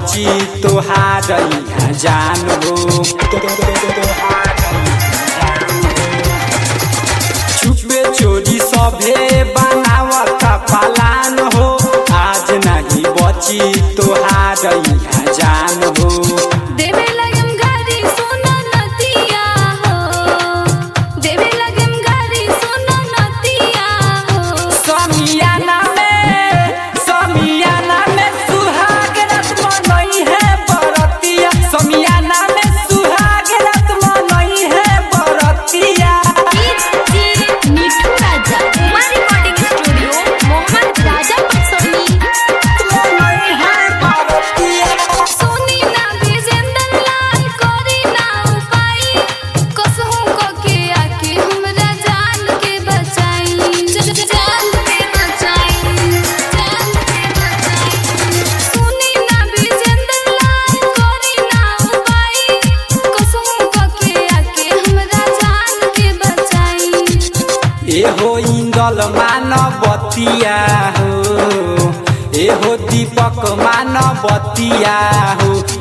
बची तोहार यहाँ जान हो छुपे चोरी सभे बनावत पलान हो आज नहीं बची तोहार यहाँ जान हो देवे लगम गारी सोना नतिया हो देवे लगम गारी सोना नतिया हो समियाना में समियाना में सुहाग रात मनई है बरतिया समियाना में सुहाग रात मनई है बरतिया मिठू राजा कुमार रिकॉर्डिंग स्टूडियो मोहम्मद राजा पसोनी मनई है बरतिया सोनी ना विजेंदर लाल कोरी ना उपाई कसहू को के आके हमरा जान के बचाई जान के बचाई जान के बचाई सोनी ना विजेंदर लाल कोरी ना उपाई कसहू को के आके हमरा जान के बचाई एहो इंदल मानवतिया हो एहो दीपक मानवतिया हो